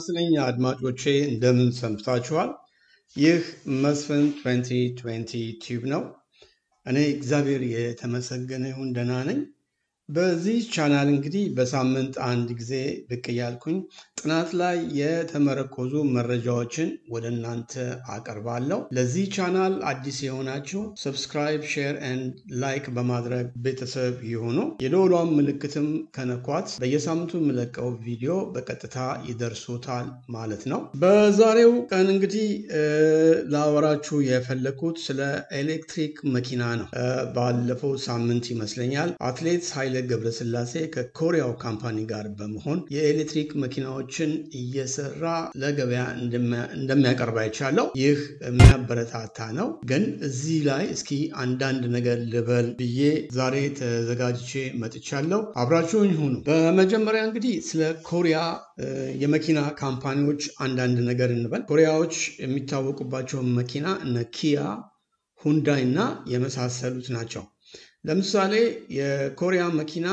ይስጥልኝ አድማጮቼ እንደምን ሰንብታችኋል? ይህ መስፍን 2020 ቲዩብ ነው። እኔ እግዚአብሔር የተመሰገነ ይሁን ደህና ነኝ። በዚህ ቻናል እንግዲህ በሳምንት አንድ ጊዜ ብቅ እያልኩኝ ጥናት ላይ የተመረኮዙ መረጃዎችን ወደ እናንተ አቀርባለሁ። ለዚህ ቻናል አዲስ የሆናችሁ ሰብስክራይብ፣ ሼር ኤንድ ላይክ በማድረግ ቤተሰብ የሆኑ የደወሏን ምልክትም ከነኳት በየሳምንቱ የምለቀው ቪዲዮ በቀጥታ ይደርሶታል ማለት ነው። በዛሬው ቀን እንግዲህ ላወራችሁ የፈለግኩት ስለ ኤሌክትሪክ መኪና ነው። ባለፈው ሳምንት ይመስለኛል አትሌት ኃይለ ገብረስላሴ ከኮሪያው ካምፓኒ ጋር በመሆን የኤሌክትሪክ መኪናዎችን እየሰራ ለገበያ እንደሚያቀርብ አይቻለው። ይህ የሚያበረታታ ነው። ግን እዚህ ላይ እስኪ አንዳንድ ነገር ልበል ብዬ ዛሬ ተዘጋጅቼ መጥቻለሁ። አብራችሁኝ ሁኑ። በመጀመሪያ እንግዲህ ስለ ኮሪያ የመኪና ካምፓኒዎች አንዳንድ ነገር እንበል። ኮሪያዎች የሚታወቁባቸው መኪና እነ ኪያ፣ ሁንዳይ እና የመሳሰሉት ናቸው። ለምሳሌ የኮሪያ መኪና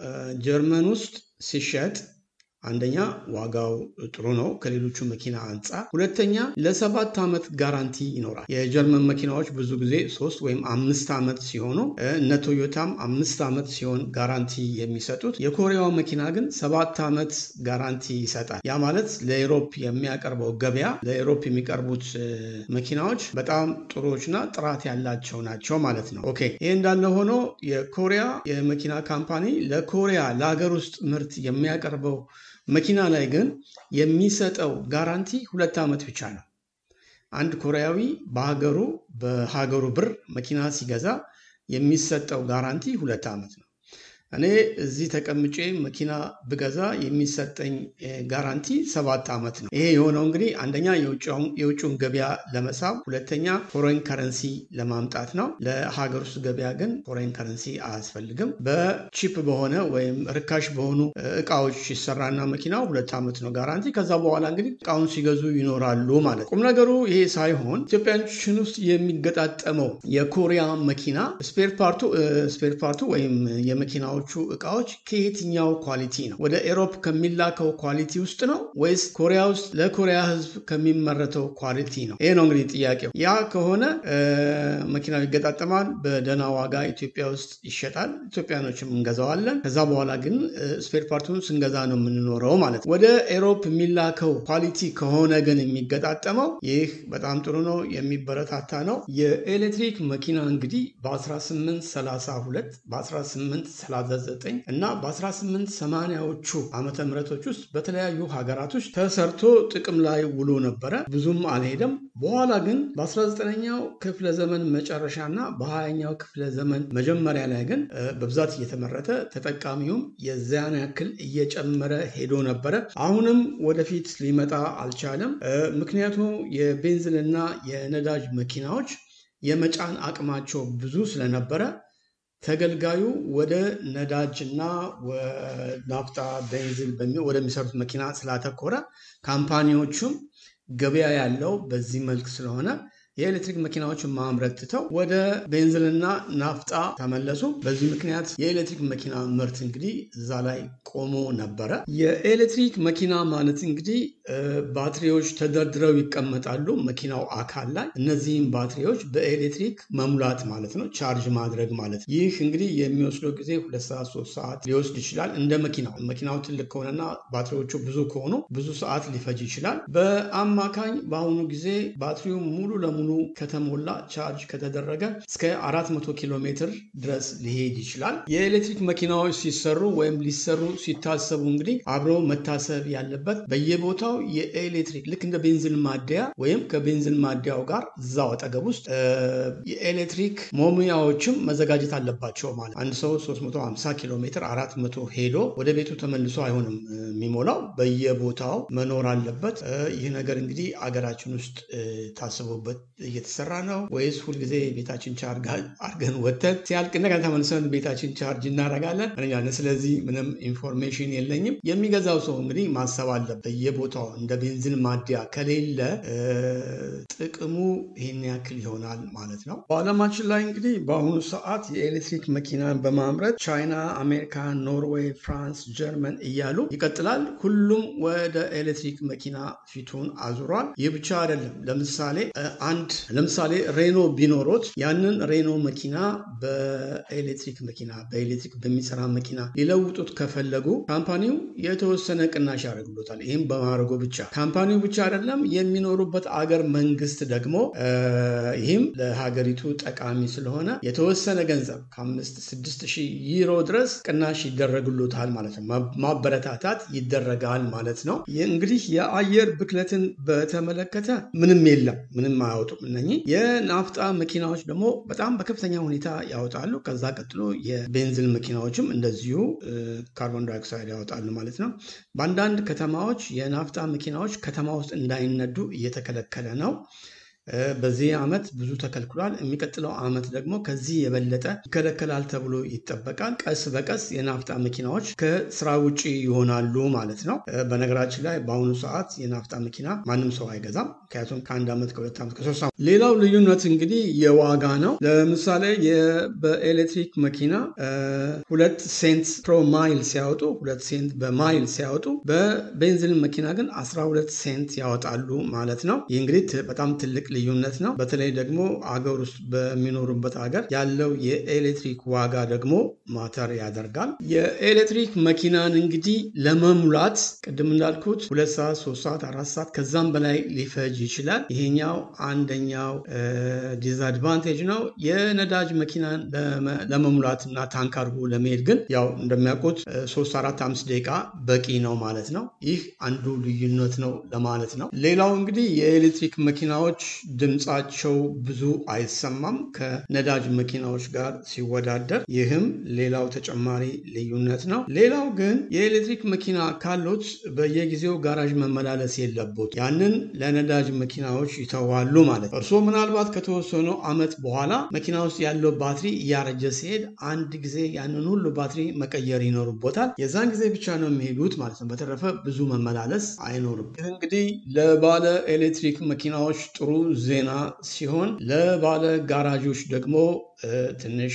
ጀርመን ውስጥ ሲሸጥ አንደኛ ዋጋው ጥሩ ነው ከሌሎቹ መኪና አንጻር፣ ሁለተኛ ለሰባት ዓመት ጋራንቲ ይኖራል። የጀርመን መኪናዎች ብዙ ጊዜ ሶስት ወይም አምስት ዓመት ሲሆኑ እነ ቶዮታም አምስት ዓመት ሲሆን ጋራንቲ የሚሰጡት፣ የኮሪያው መኪና ግን ሰባት ዓመት ጋራንቲ ይሰጣል። ያ ማለት ለኤሮፕ የሚያቀርበው ገበያ ለኤሮፕ የሚቀርቡት መኪናዎች በጣም ጥሩዎችና ጥራት ያላቸው ናቸው ማለት ነው። ኦኬ ይህ እንዳለ ሆኖ የኮሪያ የመኪና ካምፓኒ ለኮሪያ ለሀገር ውስጥ ምርት የሚያቀርበው መኪና ላይ ግን የሚሰጠው ጋራንቲ ሁለት ዓመት ብቻ ነው። አንድ ኮሪያዊ በሀገሩ በሀገሩ ብር መኪና ሲገዛ የሚሰጠው ጋራንቲ ሁለት ዓመት ነው። እኔ እዚህ ተቀምጬ መኪና ብገዛ የሚሰጠኝ ጋራንቲ ሰባት ዓመት ነው። ይሄ የሆነው እንግዲህ አንደኛ የውጭውን ገበያ ለመሳብ፣ ሁለተኛ ፎሬን ከረንሲ ለማምጣት ነው። ለሀገር ውስጥ ገበያ ግን ፎሬን ከረንሲ አያስፈልግም። በቺፕ በሆነ ወይም ርካሽ በሆኑ እቃዎች ሲሰራና መኪናው ሁለት ዓመት ነው ጋራንቲ። ከዛ በኋላ እንግዲህ እቃውን ሲገዙ ይኖራሉ ማለት። ቁም ነገሩ ይሄ ሳይሆን ኢትዮጵያችን ውስጥ የሚገጣጠመው የኮሪያ መኪና ስፔር ፓርቱ ስፔር ፓርቱ ወይም የመኪናው እቃዎች ከየትኛው ኳሊቲ ነው? ወደ ኤሮፕ ከሚላከው ኳሊቲ ውስጥ ነው ወይስ ኮሪያ ውስጥ ለኮሪያ ሕዝብ ከሚመረተው ኳሊቲ ነው? ይሄ ነው እንግዲህ ጥያቄው። ያ ከሆነ መኪናው ይገጣጠማል፣ በደህና ዋጋ ኢትዮጵያ ውስጥ ይሸጣል፣ ኢትዮጵያኖችም እንገዛዋለን። ከዛ በኋላ ግን ስፔር ፓርቱን ስንገዛ ነው የምንኖረው ማለት ነው። ወደ ኤሮፕ የሚላከው ኳሊቲ ከሆነ ግን የሚገጣጠመው ይህ በጣም ጥሩ ነው፣ የሚበረታታ ነው። የኤሌክትሪክ መኪና እንግዲህ በ1832 በ1839 እና በ1880ዎቹ ዓመተ ምህረቶች ውስጥ በተለያዩ ሀገራቶች ተሰርቶ ጥቅም ላይ ውሎ ነበረ። ብዙም አልሄደም። በኋላ ግን በ19ኛው ክፍለ ዘመን መጨረሻ እና በ20ኛው ክፍለ ዘመን መጀመሪያ ላይ ግን በብዛት እየተመረተ ተጠቃሚውም የዚያን ያክል እየጨመረ ሄዶ ነበረ። አሁንም ወደፊት ሊመጣ አልቻለም። ምክንያቱም የቤንዚንና የነዳጅ መኪናዎች የመጫን አቅማቸው ብዙ ስለነበረ ተገልጋዩ ወደ ነዳጅና ናፍጣ ቤንዚን ወደሚሰሩት መኪና ስላተኮረ ካምፓኒዎቹም ገበያ ያለው በዚህ መልክ ስለሆነ የኤሌክትሪክ መኪናዎችን ማምረት ትተው ወደ ቤንዚንና ናፍጣ ተመለሱ። በዚህ ምክንያት የኤሌክትሪክ መኪና ምርት እንግዲህ እዛ ላይ ቆሞ ነበረ። የኤሌክትሪክ መኪና ማለት እንግዲህ ባትሪዎች ተደርድረው ይቀመጣሉ መኪናው አካል ላይ። እነዚህም ባትሪዎች በኤሌክትሪክ መሙላት ማለት ነው፣ ቻርጅ ማድረግ ማለት ነው። ይህ እንግዲህ የሚወስደው ጊዜ ሁለት ሰዓት ሶስት ሰዓት ሊወስድ ይችላል። እንደ መኪናው መኪናው ትልቅ ከሆነና ባትሪዎቹ ብዙ ከሆኑ ብዙ ሰዓት ሊፈጅ ይችላል። በአማካኝ በአሁኑ ጊዜ ባትሪው ሙሉ ለሙሉ ሙሉ ከተሞላ ቻርጅ ከተደረገ እስከ 400 ኪሎ ሜትር ድረስ ሊሄድ ይችላል። የኤሌክትሪክ መኪናዎች ሲሰሩ ወይም ሊሰሩ ሲታሰቡ እንግዲህ አብሮ መታሰብ ያለበት በየቦታው የኤሌክትሪክ ልክ እንደ ቤንዚን ማደያ ወይም ከቤንዚን ማደያው ጋር እዛው አጠገብ ውስጥ የኤሌክትሪክ መሙያዎችም መዘጋጀት አለባቸው። ማለት አንድ ሰው 350 ኪሎ ሜትር 400 ሄዶ ወደ ቤቱ ተመልሶ አይሆንም የሚሞላው፣ በየቦታው መኖር አለበት። ይህ ነገር እንግዲህ አገራችን ውስጥ ታስቦበት እየተሰራ ነው ወይስ ሁልጊዜ ቤታችን ቻርጅ አርገን ወተን ሲያልቅ እንደገና ተመልሰን ቤታችን ቻርጅ እናደርጋለን? ስለዚህ ምንም ኢንፎርሜሽን የለኝም። የሚገዛው ሰው እንግዲህ ማሰብ አለበት። በየቦታው እንደ ቤንዚን ማደያ ከሌለ ጥቅሙ ይህን ያክል ይሆናል ማለት ነው። በዓለማችን ላይ እንግዲህ በአሁኑ ሰዓት የኤሌክትሪክ መኪናን በማምረት ቻይና፣ አሜሪካ፣ ኖርዌይ፣ ፍራንስ፣ ጀርመን እያሉ ይቀጥላል። ሁሉም ወደ ኤሌክትሪክ መኪና ፊቱን አዙሯል። ይህ ብቻ አይደለም። ለምሳሌ አንድ ለምሳሌ ሬኖ ቢኖሮት ያንን ሬኖ መኪና በኤሌክትሪክ መኪና በኤሌክትሪክ በሚሰራ መኪና ሊለውጡት ከፈለጉ ካምፓኒው የተወሰነ ቅናሽ ያደርግሎታል። ይህም በማድረጉ ብቻ ካምፓኒው ብቻ አይደለም የሚኖሩበት አገር መንግስት ደግሞ ይህም ለሀገሪቱ ጠቃሚ ስለሆነ የተወሰነ ገንዘብ ከአምስት ስድስት ሺህ ዩሮ ድረስ ቅናሽ ይደረግሎታል ማለት ነው። ማበረታታት ይደረጋል ማለት ነው። እንግዲህ የአየር ብክለትን በተመለከተ ምንም የለም፣ ምንም አያወጡም። እነኚህ የናፍጣ መኪናዎች ደግሞ በጣም በከፍተኛ ሁኔታ ያወጣሉ። ከዛ ቀጥሎ የቤንዚን መኪናዎችም እንደዚሁ ካርቦን ዳይኦክሳይድ ያወጣሉ ማለት ነው። በአንዳንድ ከተማዎች የናፍጣ መኪናዎች ከተማ ውስጥ እንዳይነዱ እየተከለከለ ነው። በዚህ ዓመት ብዙ ተከልክሏል። የሚቀጥለው ዓመት ደግሞ ከዚህ የበለጠ ይከለከላል ተብሎ ይጠበቃል። ቀስ በቀስ የናፍጣ መኪናዎች ከስራ ውጭ ይሆናሉ ማለት ነው። በነገራችን ላይ በአሁኑ ሰዓት የናፍጣ መኪና ማንም ሰው አይገዛም። ምክንያቱም ከአንድ ዓመት ከሁለት ዓመት ከሶስት ዓመት። ሌላው ልዩነት እንግዲህ የዋጋ ነው። ለምሳሌ በኤሌክትሪክ መኪና ሁለት ሴንት ፕሮ ማይል ሲያወጡ ሁለት ሴንት በማይል ሲያወጡ በቤንዚን መኪና ግን 12 ሴንት ያወጣሉ ማለት ነው። ይህ እንግዲህ በጣም ትልቅ ልዩነት ነው። በተለይ ደግሞ አገር ውስጥ በሚኖሩበት ሀገር ያለው የኤሌክትሪክ ዋጋ ደግሞ ማተር ያደርጋል። የኤሌክትሪክ መኪናን እንግዲህ ለመሙላት ቅድም እንዳልኩት ሁለት ሰዓት፣ ሶስት ሰዓት፣ አራት ሰዓት ከዛም በላይ ሊፈጅ ይችላል። ይሄኛው አንደኛው ዲስአድቫንቴጅ ነው። የነዳጅ መኪናን ለመሙላት እና ታንክ አድርጎ ለመሄድ ግን ያው እንደሚያውቁት ሶስት አራት አምስት ደቂቃ በቂ ነው ማለት ነው። ይህ አንዱ ልዩነት ነው ለማለት ነው። ሌላው እንግዲህ የኤሌክትሪክ መኪናዎች ድምፃቸው ብዙ አይሰማም ከነዳጅ መኪናዎች ጋር ሲወዳደር። ይህም ሌላው ተጨማሪ ልዩነት ነው። ሌላው ግን የኤሌክትሪክ መኪና ካሉት በየጊዜው ጋራዥ መመላለስ የለቦት ያንን ለነዳጅ መኪናዎች ይተዋሉ ማለት ነው። እርስዎ ምናልባት ከተወሰኑ ዓመት በኋላ መኪና ውስጥ ያለው ባትሪ እያረጀ ሲሄድ አንድ ጊዜ ያንን ሁሉ ባትሪ መቀየር ይኖርቦታል። የዛን ጊዜ ብቻ ነው የሚሄዱት ማለት ነው። በተረፈ ብዙ መመላለስ አይኖርም። ይህ እንግዲህ ለባለ ኤሌክትሪክ መኪናዎች ጥሩ ዜና ሲሆን ለባለ ጋራዦች ደግሞ ትንሽ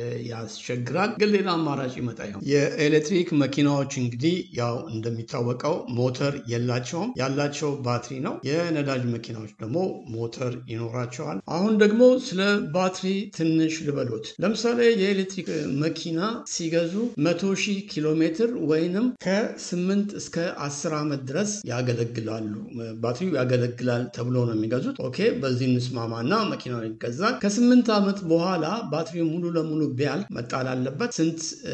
ያስቸግራል። ግን ሌላ አማራጭ ይመጣ ይሆን? የኤሌክትሪክ መኪናዎች እንግዲህ ያው እንደሚታወቀው ሞተር የላቸውም፣ ያላቸው ባትሪ ነው። የነዳጅ መኪናዎች ደግሞ ሞተር ይኖራቸዋል። አሁን ደግሞ ስለ ባትሪ ትንሽ ልበሎት። ለምሳሌ የኤሌክትሪክ መኪና ሲገዙ መቶ ሺህ ኪሎ ሜትር ወይንም ከስምንት እስከ አስር ዓመት ድረስ ያገለግላሉ። ባትሪው ያገለግላል ተብሎ ነው የሚገዙት። ኦኬ፣ በዚህ እንስማማና መኪናው ይገዛል። ከስምንት ዓመት በኋላ ባትሪው ሙሉ ለሙሉ ቢያልቅ መጣል አለበት። ስንት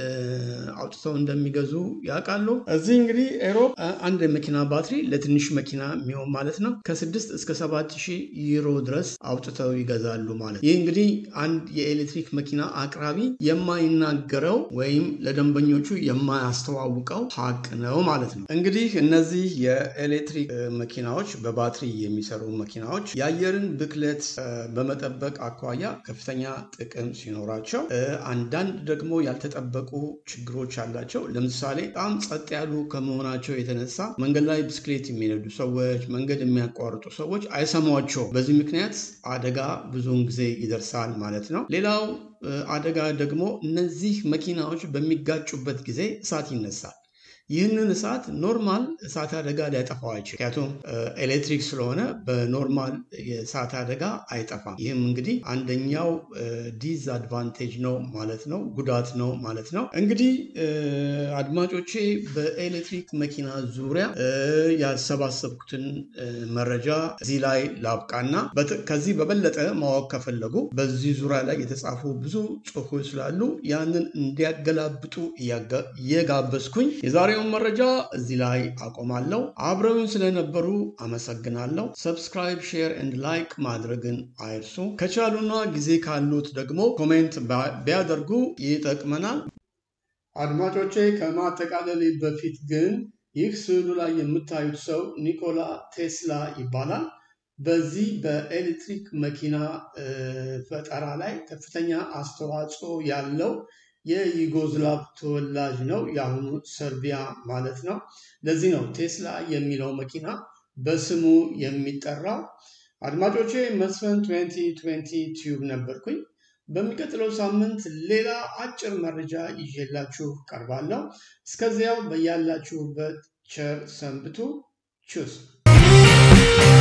አውጥተው እንደሚገዙ ያውቃሉ? እዚህ እንግዲህ ኤሮፕ አንድ የመኪና ባትሪ ለትንሽ መኪና የሚሆን ማለት ነው ከስድስት እስከ ሰባት ሺህ ዩሮ ድረስ አውጥተው ይገዛሉ ማለት ይህ እንግዲህ አንድ የኤሌክትሪክ መኪና አቅራቢ የማይናገረው ወይም ለደንበኞቹ የማያስተዋውቀው ሀቅ ነው ማለት ነው። እንግዲህ እነዚህ የኤሌክትሪክ መኪናዎች በባትሪ የሚሰሩ መኪናዎች የአየርን ብክለት በመጠበቅ አኳያ ከፍተኛ ጥቅም ሲኖራቸው አንዳንድ ደግሞ ያልተጠበቁ ችግሮች አላቸው። ለምሳሌ በጣም ጸጥ ያሉ ከመሆናቸው የተነሳ መንገድ ላይ ብስክሌት የሚነዱ ሰዎች፣ መንገድ የሚያቋርጡ ሰዎች አይሰሟቸውም። በዚህ ምክንያት አደጋ ብዙውን ጊዜ ይደርሳል ማለት ነው። ሌላው አደጋ ደግሞ እነዚህ መኪናዎች በሚጋጩበት ጊዜ እሳት ይነሳል። ይህንን እሳት ኖርማል እሳት አደጋ ሊያጠፋው አይችልም። ምክንያቱም ኤሌክትሪክ ስለሆነ በኖርማል የእሳት አደጋ አይጠፋም። ይህም እንግዲህ አንደኛው ዲስአድቫንቴጅ ነው ማለት ነው፣ ጉዳት ነው ማለት ነው። እንግዲህ አድማጮቼ በኤሌክትሪክ መኪና ዙሪያ ያሰባሰብኩትን መረጃ እዚህ ላይ ላብቃና ከዚህ በበለጠ ማወቅ ከፈለጉ በዚህ ዙሪያ ላይ የተጻፉ ብዙ ጽሑፎች ስላሉ ያንን እንዲያገላብጡ እየጋበዝኩኝ የዛሬውን መረጃ እዚህ ላይ አቆማለሁ። አብረውን ስለነበሩ አመሰግናለሁ። ሰብስክራይብ፣ ሼር ኤንድ ላይክ ማድረግን አይርሱ። ከቻሉና ጊዜ ካሉት ደግሞ ኮሜንት ቢያደርጉ ይጠቅመናል። አድማጮቼ ከማጠቃለሌ በፊት ግን ይህ ስዕሉ ላይ የምታዩት ሰው ኒኮላ ቴስላ ይባላል። በዚህ በኤሌክትሪክ መኪና ፈጠራ ላይ ከፍተኛ አስተዋጽኦ ያለው የዩጎዝላቭ ተወላጅ ነው፣ የአሁኑ ሰርቢያ ማለት ነው። ለዚህ ነው ቴስላ የሚለው መኪና በስሙ የሚጠራው። አድማጮቼ መስፍን 2020 ቲዩብ ነበርኩኝ። በሚቀጥለው ሳምንት ሌላ አጭር መረጃ ይዤላችሁ ቀርባለሁ። እስከዚያው በያላችሁበት ቸር ሰንብቱ። ቹስ